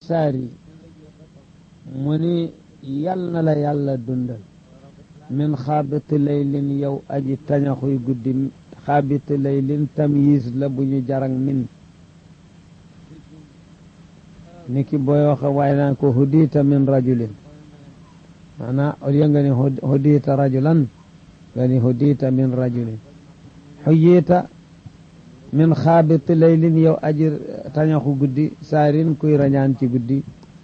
saari mu ni yal na la yàlla dundal min xaabiti laylin yow aji tañaxuy guddi xaabiti laylin tamyiis la bu ñu jarang min niki booy waxe waaye naan ko hudiita min rajulin maanaa au lieu nga ni hudiita rajulan nga ni hudiita min rajulin xuyiita min xaabiti laylin yow aji tañaxu guddi saarin kuy rañaan ci guddi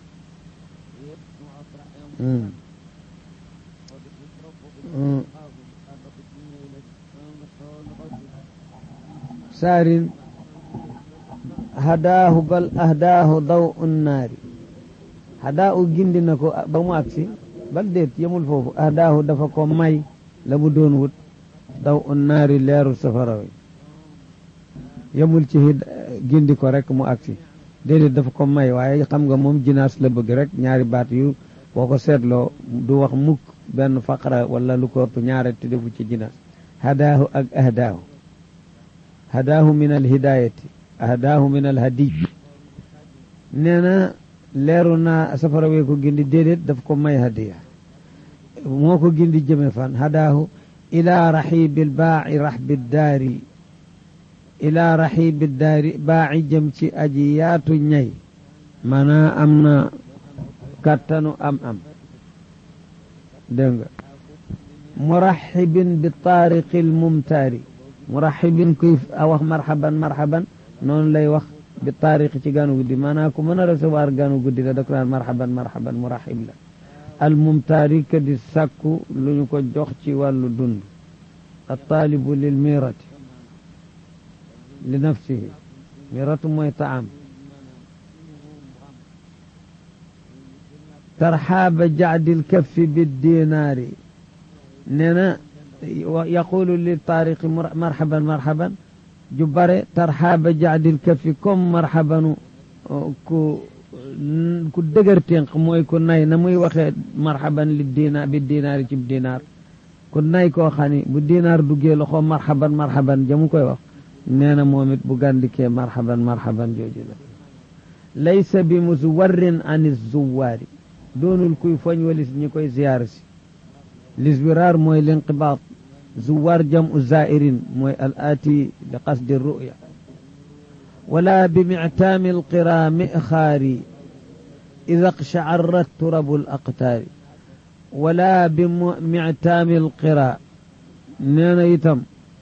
saarin hadaahu bal ahdaahu daw un naari hadaahu gindi na ko ba mu agsi bal déet yemul foofu ahdaahu dafa ko may la mu doon wut daw un naari leeru safara wi yemul ci gindi ko rek mu agsi déedéet dafa ko may waaye xam nga moom jinaas la bëgg rek ñaari baat yu boo ko seetloo du wax mukk benn faqra wala lu ko ëpp ñaare te defu ci jinaas hadaahu ak ahdaahu hadaahu min al hidayati ahdaahu min al hadiy nee na leeru naa safara wee ko gindi déedéet daf ko may hadiya moo ko gindi jëme fan hadaahu ila raxibil baaci raxbi daari ila raxibi daari baaci jëm ci aji yaatu ñay maanaa am na kattanu am am dégg nga muraxibin bi taariqil mumtaari muraxibin kuy wax marxaban marxaban noonu lay wax bi taariq ci ganu guddi maanaam ku mën a recevoir ganu guddi la da ko naan marxaban marxaban muraxib la al mumtaari ka di sàkku lu ñu ko jox ci wàllu dund al taalibu lil mirati li nafsihi miratu mooy taam tarxaaba jacdil kaffi biddinaari nee na yaqulu li taariqi marxaban marxaban ju bare tarxaaba jacdil kaffi comme marxabanu ku ku dëgër ténq mooy ku nay na muy waxee marxaban li dina bi dinaari ci dinaar ku nay koo xam ni bu dinaar duggee loxo marxaban marxaban jamu koy wax nee na moom it bu gàndikee marxaban marxaban jooju la laysa bi muswarrin an zuwaari doonul kuy foñ walis ñi koy ziyaar si liswiraar mooy linqibaat zuwaar jamu zairin mooy al aati li qasdi ruya wala bi mictaami alqira mixaari ida qchacarat turabu alaqtaari wala bi mictaami alqira nee na itam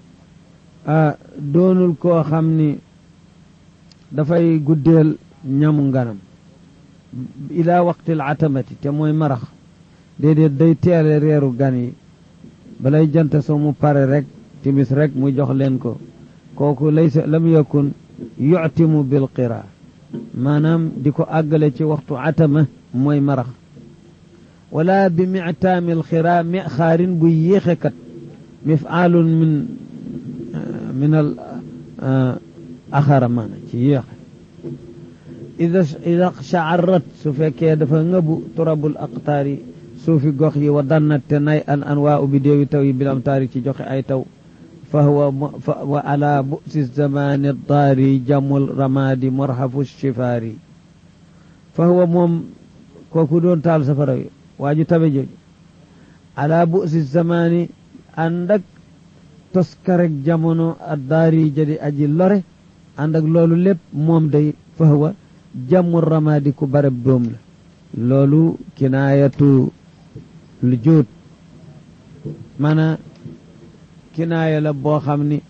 doonul koo xam ni dafay guddeel ñamu nganam ila waqtil atamati te mooy marax déedéet day teele reeru gan yi balay jant soo mu pare rek timis rek mu jox leen ko kooku laysa lam yakun yuctimu bil qira maanaam di ko àggale ci waxtu atama mooy marax wala bi mictaamil xira mi xaarin buy yéexekat mifaalun min min al axara maana ci yéexe ida ida shaarat su fekkee dafa ngëbu turabul aqtaari suufi gox yi wa dannat te nay an anwaa u bidéewi taw yi bilam taari ci joxe ay taw fa huwa wa ala busi zamani daari jamul ramadi morhafu shifaari fa huwa moom kooku doon taal safara wi waaju tabe jooju ala busi zamani ànd ak toskarek jamono a daari jadi aji lore ànd ak loolu lépp moom day fa huwa jamul ramadi ku bareb doom la loolu kinaayatu lu jóot maanaam kinaaya la boo xam ni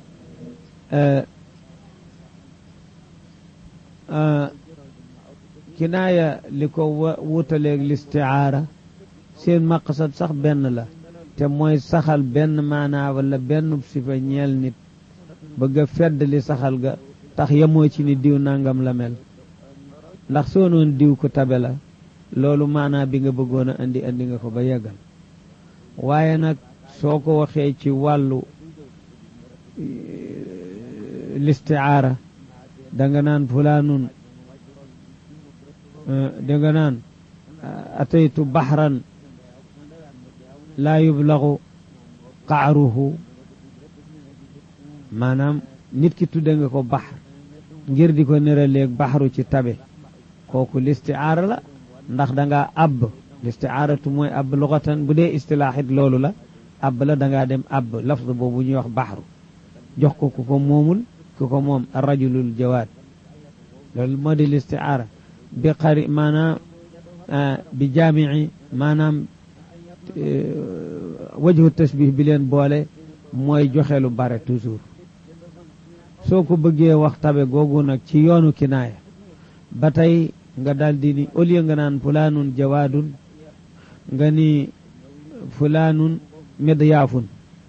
kinaaya li ko wutaleeg listiaara seen maqsad sax benn la te mooy saxal benn maanaa wala benn sifa ñeel nit bëgg a fedd li saxal ga tax yemoo ci ni diw nangam la mel ndax soo noon diw ko tabe la loolu maanaa bi nga bëggoon a andi andi nga ko ba yeggal waaye nag soo ko waxee ci wàllu listiaara danga naan fulaanun danga naan ataytu baxran laa yublaxu qaaruhu maanaam nit ki tudde nga ko baxar ngir di ko nëraleeg baxaru ci tabe kooku listiaara la ndax da ngaa àbb listiaaratu mooy àbb luxatan bu dee istilaaxit loolu la àbb la da ngaa dem àbb lafz boobu ñuy wax baxru jox ko ku ko moomul ku ko moom rajulul jawaad loolu moo di listiaara bi xari maanaam bi jaamici maanaam wajhu tasbih bi leen boole mooy joxe lu bare toujours soo ko bëggee wax tabe googu nag ci yoonu kinaaya ba tey nga daldi ni au lieu nga naan fulaanun jawaadun nga ni fulaanun midyaafun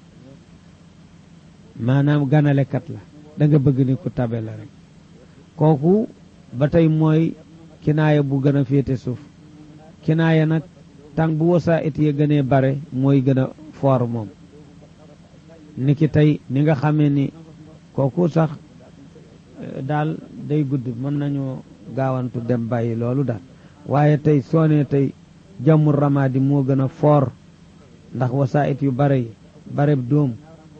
maanaam ganalekat la da nga bëgg ni ku tabe la rek kooku ba tey mooy kinaaya bu gën a féete suuf kinaaya nag tàng bu wasaa it ya gënee bare mooy gën a foor moom ni ki tey ni nga xamee ni kooku sax daal day gudd mën nañoo gaawantu dem bàyyi loolu daal waaye tey soo nee tey jamul ramaadi moo gën a foor ndax wasaa it yu bare yi bare doom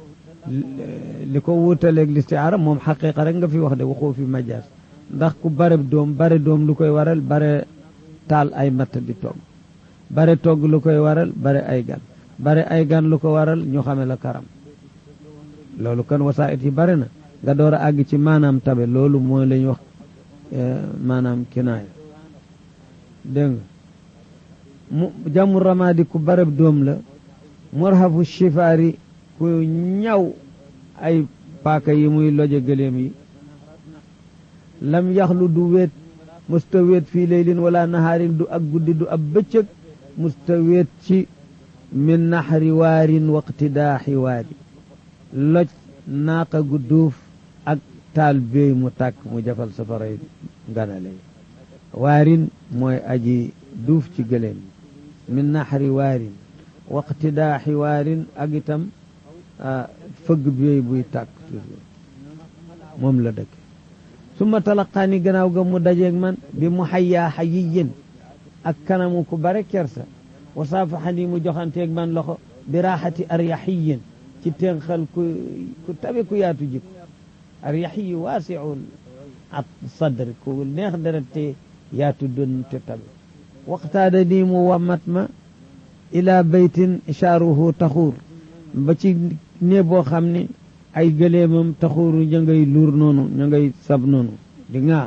li ko wuutaleeg listiaara moom xaqiqa rek nga fi wax de waxoo fi majaas ndax ku bare doom bare doom lu koy waral bare taal ay matt di togg bare togg lu koy waral bare ay gan bare ay gan lu ko waral ñu xame la karam loolu kan wasaait yi bare na nga door a àgg ci maanaam tabe loolu mooy la ñu wax maanaam kinaaya dégg nga mu jàmmu ramaadi ku barab doom la murhafu shifaari ku ñaw ay paaka yi muy loje gëléem yi lam yaxlu du weet musta weet fii leylin wala nahaarin du ak guddi du ab bëccëg musta weet ci min naxari waarin waqtidaaxi waari loj naaqa gu duuf ak taal béy mu tàkk mu jafal safaray nganale waarin mooy aji duuf ci gëléem min naxari waarin waqtidaaxi waarin ak itam fëgg béy buy tàkk toujours moom la dëkk summa talaqaani gannaaw ga mu dajeeg man bi mu xayyaa xayiyin ak kanamu ku bare kersa wa saafaxani mu joxanteeg man loxo bi raaxati aryaxiyin ci tenxal ku ku tabe ku yaatu jikko aryaxiyi waasiul at sadri ku neex deret te yaatu dën te tabe waxtaada nii mu wamat ma ila baytin ishaaruhu taxuur ba ci nee boo xam ne ay gëleemam taxuuru ña ngay luur noonu ña ngay sab noonu di ŋaax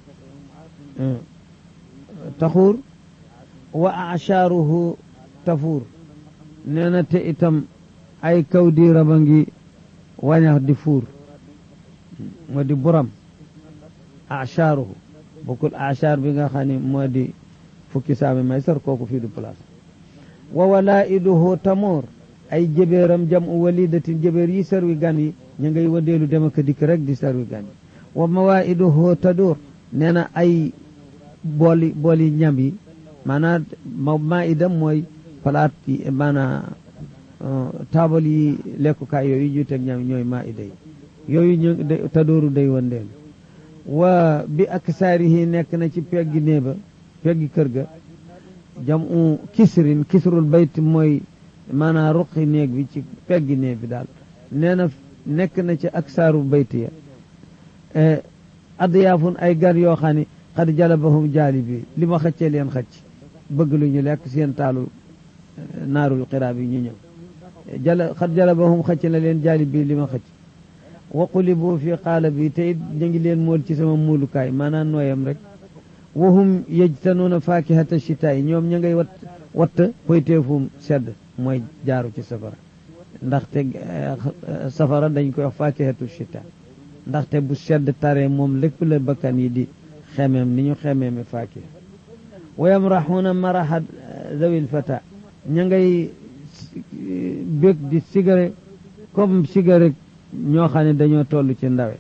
taxuur wa achaaruhu tafuur nee na te itam ay kaw di raba ngi wañax di fuur moo di buram achaaruhu bokkul achaar bi nga xam ne moo di fukki saami may sar kooku fii du place wa walaiduhu tamoor ay jëbeeram jam u walidatin jëbeer yi sarwi gan yi ñu ngay wadeelu dem ak dikk rek di sarwi gan yi wa mawaiduhu tadur nee na ay booli booli ñam yi maanaam ma maa idam mooy palaat yi maanaam taabal yi lekkukaay yooyu ñu teg ñam ñooy maa ida yi yooyu ñu tadooru day wandeelu wa bi ak saarihi nekk na ci peggi néeba peggi kër ga jam u kisrin kisrul bayt mooy maanaam ruqi néeg bi ci peggi néeg bi daal nee na nekk na ci ak saaru bayt ya adyaafun ay gan yoo xam ne xad jalabahum jaali bi li ma xëccee leen xëcc bëgg lu ñu lekk seen taalu naarul xiraab yi ñu ñëw jala xad jalabahum xëcc na leen jaali bi li ma xëcc waquli boo fi xaala bi te it ñu ngi leen mool ci sama muulukaay maanaam nooyam rek wahum yejtanuuna faakihata chitaay ñoom ña ngay wat watt poyteefum sedd mooy jaaru ci safara ndaxte safara dañ koy wax faakihatu chita ndaxte bu sedd tare moom lépp la bakkan yi di xemeem ni ñu xemeeme faakiha wa yamraxuuna maraxa zawil fata ña ngay bég di sigare comme sigare ñoo xam ne dañoo toll ci ndawe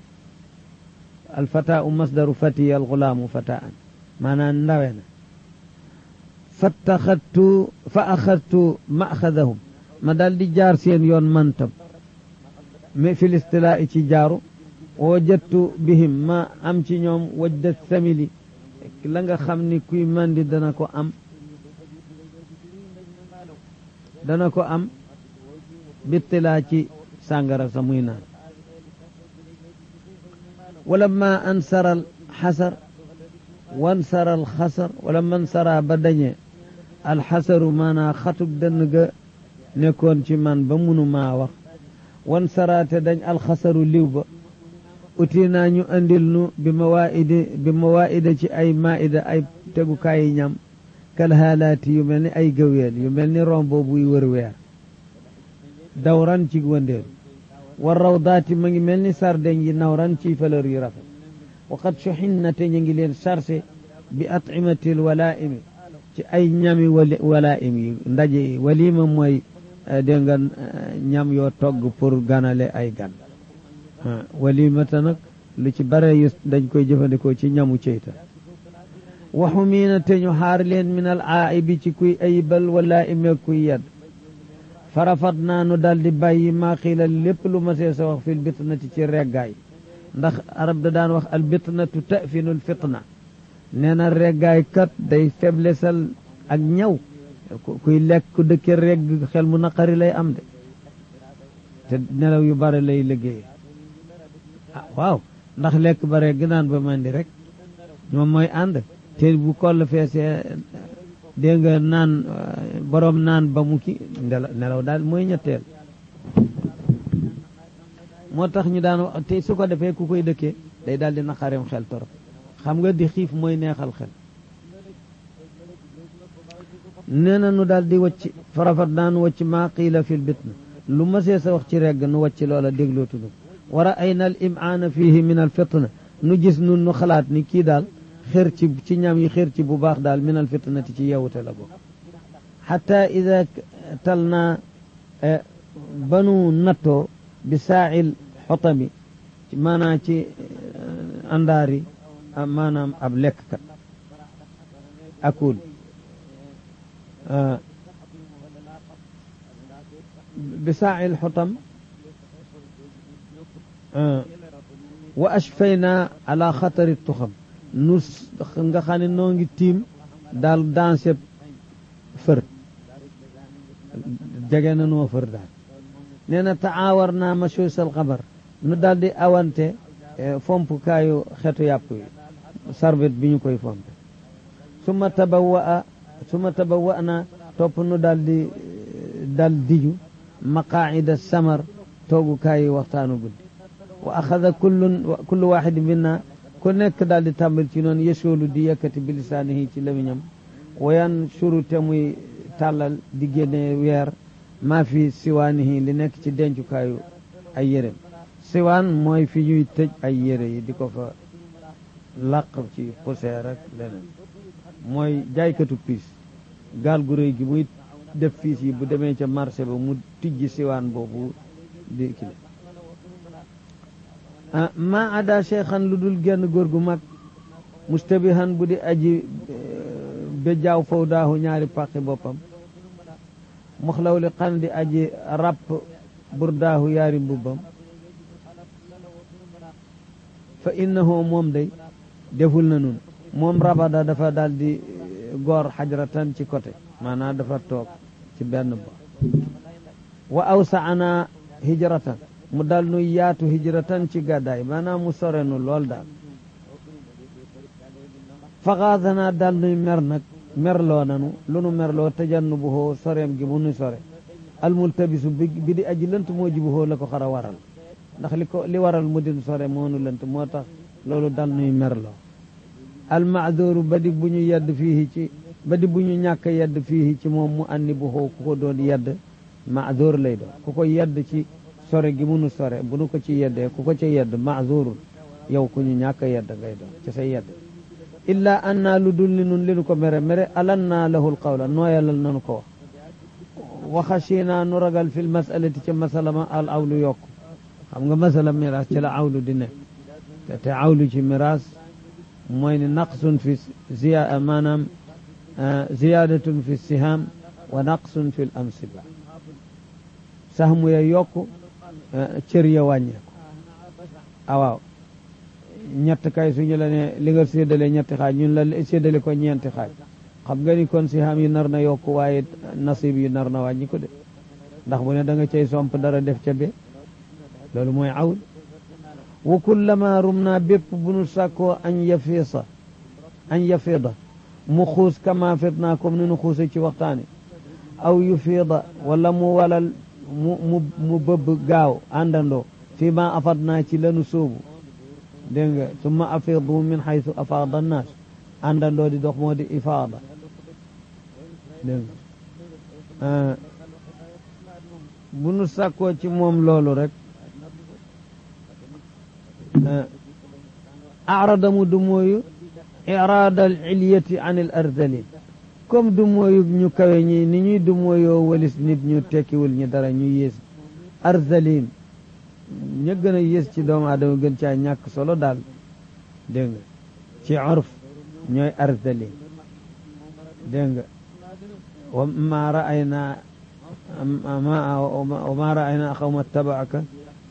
alfata u masdaru fatiya alxulaamu fataan maanaam ndawe na fattaxadtu fa axadtu maxadahum ma daal di jaar seen yoon mantam mais fi listilaa ci jaaru wajattu bihim ma am ci ñoom wajda samili la nga xam ni kuy mandi dana ko am dana ko am bittilaa ci sàngara sa muy naan wala ma ansaral xasar wan sara alxasar wala man sara ba dañee alxasaru maanaa xatug dënn ga nekkoon ci man ba munu maa wax wan sara te dañ alxasaru liw ba uti naa ñu andil nu bi mawaidi bi mawaida ci ay maida ay tegukaayi ñam kal haalaati yu mel ni ay gëweel yu mel ni rombo buy wër weer dawran ci wëndeelu war rawdaati ma ngi mel ni sardeñ yi nawran ci fleur yu rafet waqad suxinna te ñu ngi leen chargé bi at'imatil walaimi ci ay ñami walaim yi ndaje yi walima mooy dégg nga ñam yoo togg pour ganale ay gan walimata nag lu ci bare yu dañ koy jëfandikoo ci ñamu ceyta waxu miina te ñu xaar leen min al aaibi ci kuy ayibal wala ime kuy yedd farafat naa nu dal di bàyyi maa xiila lépp lu ma see sa wax fil bitnati ci reggaay ndax arab da daan wax al bitnatu tafinul fitna nee na reggaay kat day feblesal ak ñaw kuy lekk ku dëkke regg xel mu naqari lay am de te nelaw yu bare lay liggéey ah waaw ndax lekk ba regg naan ba mandi rek ñoom mooy ànd te bu koll feesee dégg nga naan borom naan ba mu ki nelaw daal mooy ñetteel moo tax ñu daan wax te su ko defee ku koy dëkkee day daal di naqareem xel torop xam nga di xiif mooy neexal xel nee na nu daal di wacc farafat naa nu wacc maa qiila fil bitna lu ma see sa wax ci regg nu wacc loola déglootudu wara ayna al imaana fihi min al fitna nu gis nun nu xalaat ni kii daal xër ci ci ñam yi xër ci bu baax daal min al fitnati ci yewute la bokk xata ida tal naa banu nattoo bi saail xotami maanaam ci àndaari maanaam ab lekkkat akul bi saail xotam wa ashfayna ala xatari tuxam nu nga xam ne noo ngi tiim daal danse fër jege na noo fër daal nee na taawar naa machuusal xabar nu daal di awante fompukaayu xetu yàpp yi sarbet bi ñu koy fompe suma tabawa a suma tabawa na topp nu daal di dal diju maqaida samar toogukaayu waxtaanu guddi wa axada kullun kullu waxidin minna ku nekk daal di tàmbal ci noonu yesoolu di yëkkati bi lisaanihi ci lamiñam wayan suru te muy tàllal di génne weer maa fi siwaanihi li nekk ci dencukaayu ay yérem siwaan mooy fi ñuy tëj ay yére yi di ko fa làq ci poussière ak leneen mooy jaaykatu piis gaal gu rëy gi muy def fiis yi bu demee ca marché ba mu tijji siwaan boobu di kile ma ada cheikhan lu dul genn góor gu mag mustabihan bu di aji bejaaw faw daahu ñaari paqi boppam moxlaw li xan di aji rapp burdaahu yaari mbubbam fa innahu moom day deful na nun moom rabada dafa daal di goor xajratan ci côté maanaam dafa toog ci benn ba wa awsaana hijratan mu dal nu yaatu hijratan ci gàddaay maanaam mu sore nu lool daal faxaadanaa dal nuy mer nag merloo nanu lu nu merloo tajannu bu hoo soreem gi mu nu sore almultabisu bi bi di aji lënt moo ji bu hoo la ko xara waral ndax li ko li waral mu din sore moo nu lënt moo tax loolu dal nuy merloo almaadooru ba di bu ñu yedd fii ci ba di bu ñu ñàkk yedd fii ci moom mu anni bu hoo ku ko doon yedd maadoor lay doon ku ko yedd ci sore gi munu sore bu nu ko ci yeddee ku ko ca yedd maazurun yow ku ñu ñàkk yedd ngay doon ci sa yedd illa an naa lu dul ni nun li nu ko mere mere alan naa lahul qawla nooyalal nanu ko wax waxasina nu ragal fil masalati ca masala ma al awlu yokk xam nga masala miraas ci la awlu di nekk te te awlu ci miraas mooy ni naqsun fi ziya maanaam ziyadatun fi siham wa naqsun fi l amsiba sahmu ya yokk cër ya wàññeeku awaaw ñett kay suñu la ne li nga séddale ñetti xaaj ñun la séddale ko ñeenti xaaj xam nga ni kon si xam yi nar na yokk waaye nasib yi nar na wàññi ko de ndax bu ne da nga cay somp dara def ca be loolu mooy awl wa kullama rum naa bépp bu nu sàkkoo añ yafiisa an yafida mu xuus kama fidna comme ni nu xuuse ci waxtaani aw yufida wala mu walal mu mu mu bëbb gaaw àndandoo fii ma afad naa ci lanu sóobu dégg nga summa afidu min xaytu afaada annaas àndandoo di dox moo di ifaada dégg nga bu nu sàkkoo ci moom loolu rek arada mu du mooyu iraada al ilyati an al ardalin comme du mooyu ñu kawe ñi ni ñuy du mooyoo walis nit ñu tekkiwul ñi dara ñu yées arzalin ña gën a yées ci doomu aadama gën caa ñàkk solo daal dégg nga ci urf ñooy arzalin dégg nga wa ma raayna wa ma raayna xawma tabaaka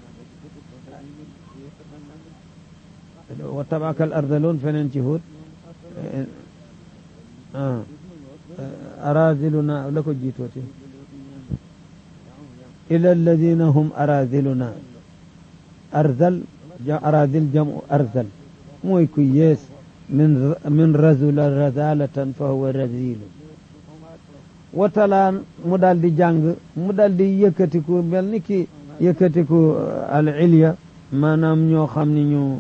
wa tabaaka al ardaloon feneen ci Huud araziluna la ko jiitooti ila alladina hum araziluna arzal arazil jamu arzal mooy ku yees min min razula razalatan fa huwa razilu watalaan mu daal di jàng mu daal di yëkkatiku mel ni ki yëkkatiku al ilya maanaam ñoo xam ni ñu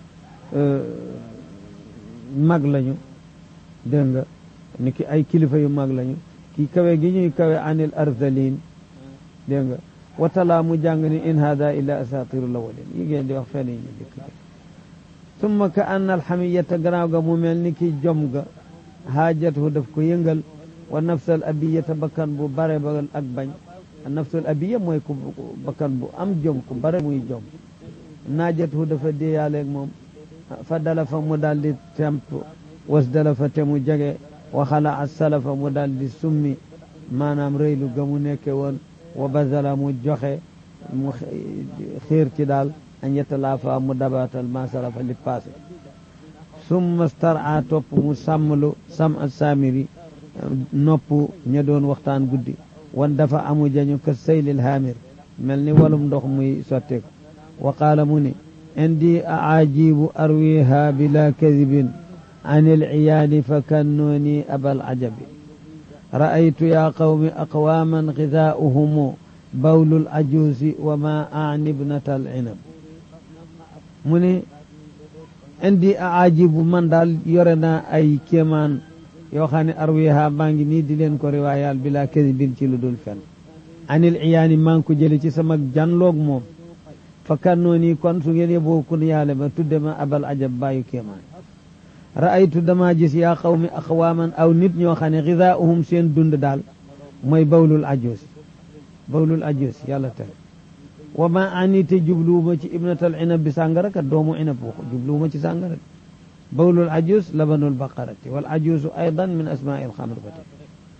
mag lañu dégg nga ni ki ay kilifa yu mag lañu ki kawe gi ñuy kawe anil arzalin dégg nga watala mu jàng ni in hada illa asatiru lawalin yi ngeen di wax fenn yi ñu dikk summa ka anna alxamiyata gannaaw ga mu mel ni ki jom ga haajatu daf ko yëngal wa nafsal abiyata bakkan bu bare ba ak bañ nafsul abiya mooy ku bakkan bu am jom ku bare muy jom naajatu dafa déeyaaleeg moom fa dala fa mu daal di temp was dala fa te mu jege waxala a salafa mu daal di summi maanaam rëylu ga mu nekke woon wa bazala mu joxe mu xiir ci daal an yetalaafa mu dabaatal ma salafa li passé summa stara topp mu sàmmlu sam a saamiri nopp ña doon waxtaan guddi wan dafa amu jañu ka saylil haamir mel ni walum ndox muy sotteeku wa qaala mu ni indi aajibu arwiha bila kadibin an ilciyaani fa kannooni abal ajabi ra'aytu yaa qawmi aqwaaman gidaa'uhumu bawlul ajuusi wa ma aani ibnata alcinab mu ni indi aajibu man daal yore naa ay kéemaan yoo xam ne arwiha maa ngi nii di leen ko riwaayaal bila kadibin ci lu dul fen anil iyaani maa ngi ko jële ci sama janloog moom fa kannooni kon su ngeen yeboo kun yaale ma tudde ma abal ajab bàyyu kéemaan ra'aytu dama gis yaa qawmi aqwaaman aw nit ñoo xam ne gidaa'uhum seen dund daal mooy bawlul ajuus bawlul ajuus yàlla tere wa ma ani te jubluwuma ci ibnatal inab bi sàngara kat doomu inab waxu jubluwuma ci sàngara bawlul ajuus labanul baqarati wal ajuusu aydan min asmaa'il xamr ba tey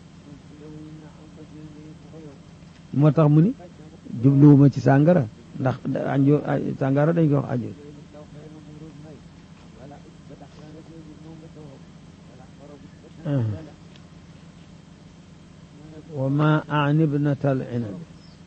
moo tax mu ni jubluwuma ci sàngara ndax ajo sàngara dañ ko wax ajuus wa ma ani ibnata al inab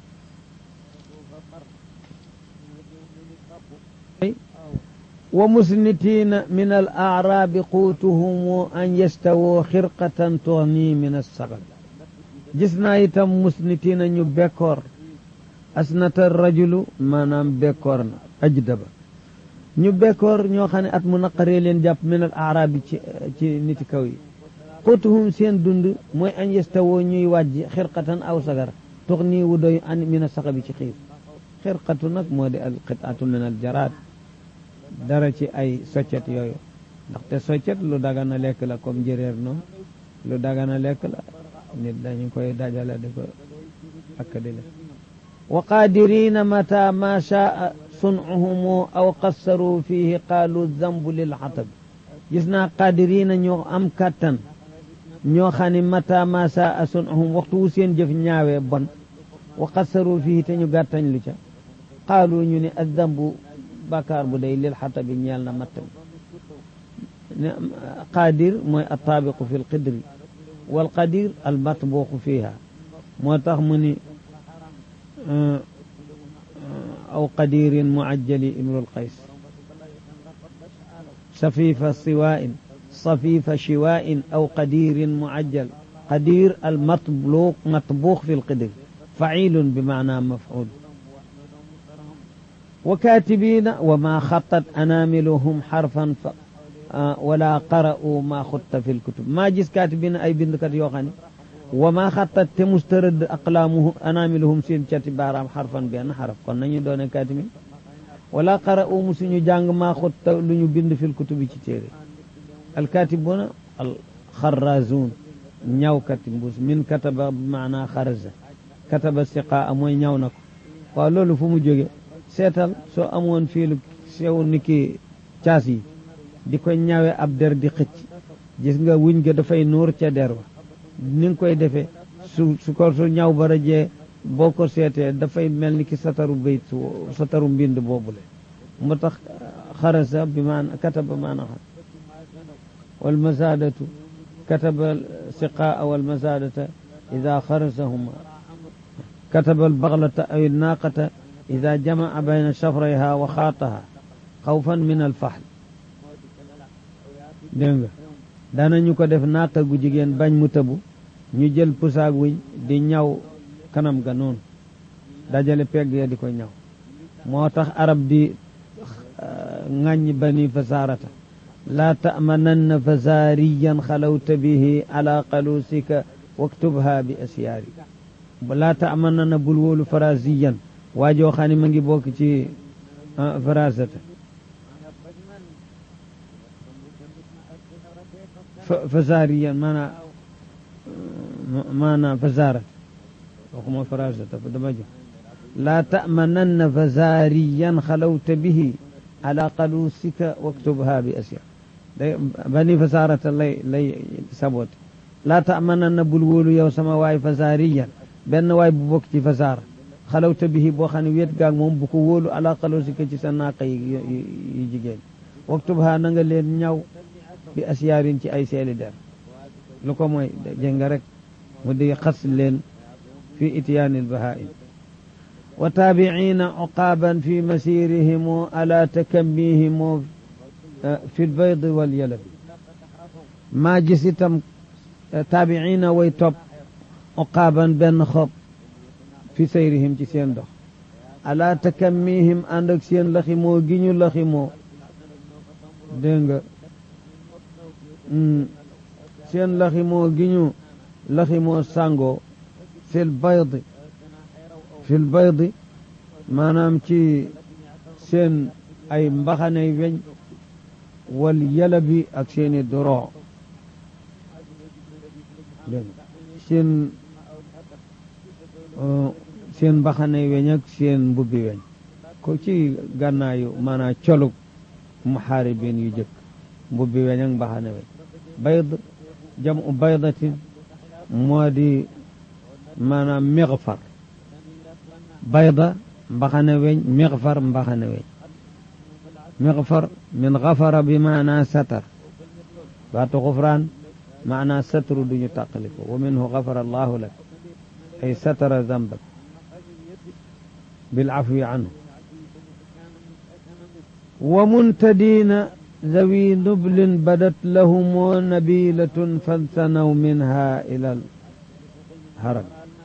wa musnitina min al aarabi quutuhum an yastawoo xirqatan tuxni min alsagal gis naa itam musnitina ñu bekkoor asnata rajulu maanaam bekkoor na ajdaba ñu bekkoor ñoo xam ne at mu naqaree leen jàpp min al aarabi ci ci niti kaw yi quutuhum seen dund mooy an yastawoo ñuy wàjji xirqatan aw sagar tuxni wu doy an min alsaxabi ci xiif xirqatu nag moo di al qitaatu min al jaraad dara ci ay soccet yooyu ndaxte soccet lu dagana lekk la comme njëréer noonu lu dagana lekk la nit dañu koy dajale di ko ak di lekk wa qadirina mata ma shaa sun'uhum aw qassaru fihi qaalu zambu lil xatab gis naa qadirina ñoo am kattan ñoo xam ne mata ma shaa sun'uhum waxtu wu seen jëf ñaawee bon wa qassaru fihi te ñu gàttañ lu ca qaalu ñu ne azambu bàkkaar bu day lil xata bi ñeel na matt mi qaadir mooy attaabiqu fi lqidri wal qadir al matbuuqu fiha moo tax mu ni aw qadirin muajjali imrul qays safifa siwain صفيف شواء أو قدير معجل قدير المطبوخ مطبوخ في القدر فعيل بمعنى مفعول وكاتبين وما خطت أناملهم حرفا ف ولا قرأوا ما خط في الكتب ما جس كاتبين أي بندكت يوخاني وما خطت تمسترد أقلامهم أناملهم سين بارام حرفا بأن حرف كنا دون كاتبين ولا قرأوا مسنو جانغ ما خط لنو بند في الكتب تيري الكاتبون الخرازون ñaw kati mbuus min kataba maana xaraja kataba siqaa mooy ñaw na ko waaw loolu fu mu jóge seetal soo amoon fiilu sew ni ki caas yi di ko ñawe ab der di xëcc gis nga wuñ ga dafay nuur ca der wa ni nga koy defee su su ko su ñaw ba rajee boo ko seetee dafay mel ni ki sataru bayt sataru mbind boobule moo tax xaraja bi maana kataba maana xam wal masaadatu كتب السقاء والمزادة إذا خرسهما كتب البغلة أو الناقة إذا جمع بين شفريها وخاطها خوفا من الفحل dégg danañu ko def naaqa gu jigéen bañ mu tëbu ñu jël pusaag wiñ di ñaw kanam ga noonu dajale pegg ya di ko ñaw moo tax arab di ŋàññ bani fasaarata لا تأمنن فزاريا خلوت به على قلوسك واكتبها بأسياري لا تأمنن بلول فرازيا واجو خاني منجي بوك تي فرازة فزاريا مانا مانا فزارة وكما فرازة فدمجو لا تأمنن فزاريا خلوت به على قلوسك واكتبها بأسياري bani fasarata lay lay sabote laa tamananna bul wóolu yow sama waay fasariyan benn waay bu bokk ci fasara xalawta bihi boo xam ne wéet gaag moom bu ko wóolu ala xalosika ci sa naaqa yi yu jigéen waktub ha na nga leen ñaw bi asiyaarin ci ay seeli der lu ko mooy jënga rek mu di xas leen fi ityaani lbahaim wa taabiciina uqaaban fi masirihim ala takammihim fi lbayd walyalab maa gis itam taabiina way topp uqaaban benn xob fi sayrihim ci seen dox ala takammihim ànd ak seen laximoo gi ñu laximoo dégg nga seen laximoo gi ñu laximoo sàngoo fi lbaydi fi lbaydi maanaam ci seen ay mbaxanay weñ wal yalabi ak seeni doroo seen seen mbaxanay weñ ak seen mbubbi weñ ko ci gànnaayu maanaam colug muxaaribin yu jëkk mbubbi weñ ak mbaxane weñ bayd jam u baydatin moo di maanaam mixfar bayda mbaxane weñ mixfar mbaxane weñ مغفر من غفر بمعنى ستر بات غفران معنى ستر دون تقلف ومنه غفر الله لك أي ستر ذنبك بالعفو عنه ومنتدين ذوي نبل بدت لهم نبيلة فانثنوا منها إلى الهرم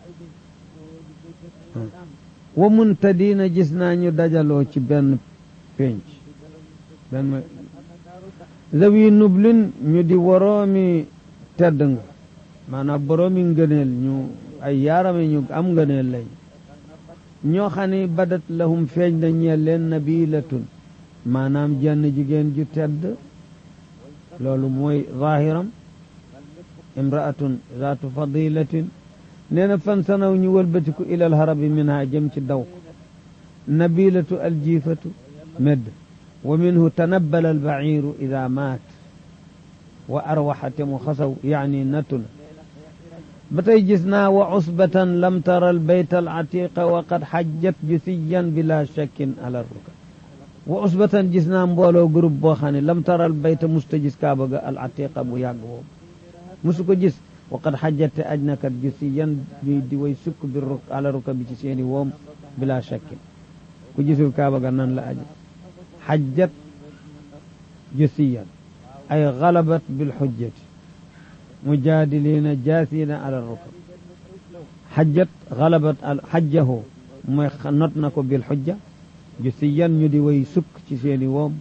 ومنتدين جسنا دجلو بن بنش benn zawi nublin ñu di woroomi tedd nga maanaam boroomi ngëneel ñu ay yaarame ñu am ngëneel lañ ñoo xam ne badat lahum feeñ na ñeel leen nabilatun maanaam jenn jigéen ju tedd loolu mooy zahiram imraatun zaatu fadilatin nee na fan sanaw ñu wëlbatiku ilal harabi minha jëm ci daw nabilatu aljiifatu medd ومنه تنبل البعير إذا مات وأروحت مخسو يعني نتن بتي جسنا وعصبة لم تر البيت العتيق وقد حجت جثيا بلا شك على الركب وعصبة جسنا مبولو قرب بوخاني لم تر البيت مستجس كابا العتيق أبو يعقوب مسكو جس وقد حجت أجنك جثيا دي ويسك بالرك على ركب جسيني ووم بلا شك كجسو كابا نان لا أجل حجت جثيا ay galabat bilxujjati mujaadiliina jaasiina ala rukab xajjat galabat al xajjahu mooy not na ko bilxujja ju si yan ñu di way sukk ci seeni woom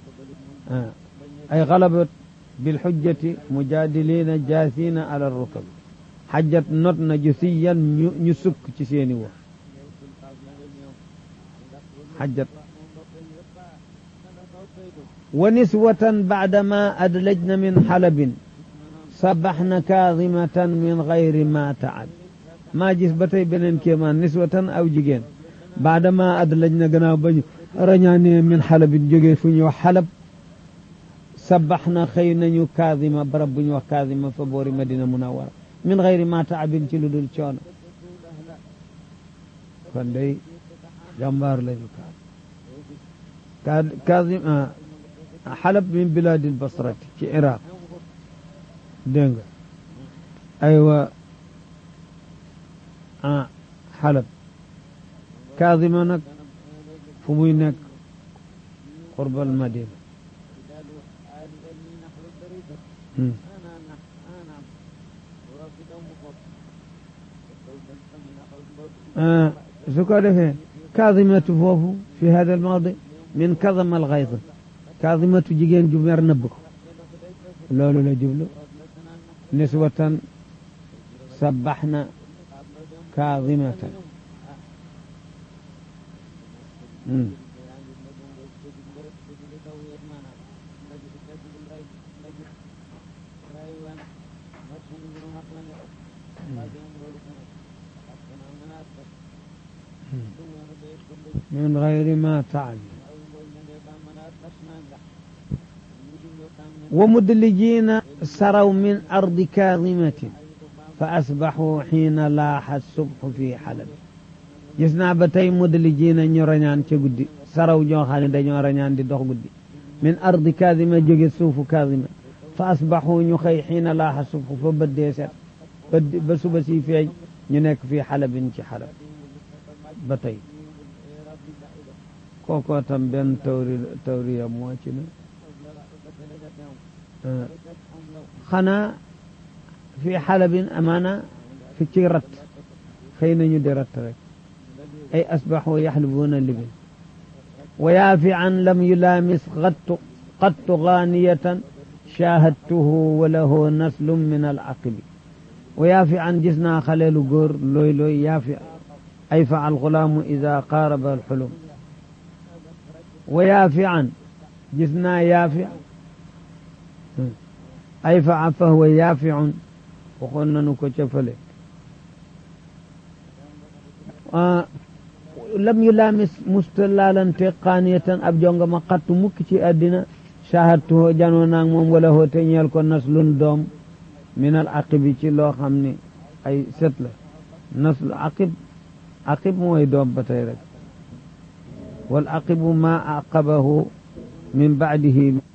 ay galabat bilxujjati mujaadiliina jaasiina ala rukab xajjat not na ju si yan ñu ñu sukk ci seeni woom xajjat wa niswatan baadama adlajna min xalabin sabaxna kaadimatan min gayri ma taab maa gis ba tey beneen kéemaan niswatan aw jigéen baadama adlajna gannaaw bañu rañaanee min xalabin jógee fu ñu wax xalab sabaxna xëy nañu kaadima barab bu ñu wax kaadima fa boori madina munawara min gayri ma taabin ci lu dul coono kon day jàmbaar lañu kaad kaad xalab min bilaadi lbasrati ci iraq dégg nga aywa ah xalab kaadima nag fu muy nekk qurbal madina su ko defee kaadimatu foofu fi hada almawdi min kadama alxayd kaadimatu jigéen ju mer nëbb ko loolu la jublu niswatan sabaxna kaadimatan min gayri ma taal wa mudlijiina saraw min ardi kaadimatin fa asbaxuu xiina laaxa subxu fi xalab gis naa ba tey mudlijiina ñu rañaan ca guddi saraw ñoo xam ne dañoo rañaan di dox guddi min ardi kaadima jóge suufu kaadima fa asbaxuu ñu xëy xiina laaxa subxu fa bëddee set ba suba si feeñ ñu nekk fii xalabin ci xalab ba tey kookoo tam benn tawri tawriya moo ci ne xanaa fii xalabin amaana fi ci rat xëy nañu di rat rek ay asbaxu yaxlibuuna libil wa yaafian lam yulaamis qattu qattu gaaniyatan shaahadtuhu wa lahu naslum min alaqibi wa yaafian gis naa xaleelu góor looy looy yaafi ay fa alxulaamu ida qaaraba alxulum wa yaafian gis naa yaafi ay fa fa huwa yaafiun waxoon nañu ko ca fële lam yu laamis musta laalante qaaniyatan ab jonga ma xattu mukk ci àddina shahadtuhu janoo naag moom wala hoo te ñeel ko naslun doom min al aqibi ci loo xam ne ay set la naslu aqib aqib mooy doom ba tey rek wal aqibu ma aqabahu min baadihi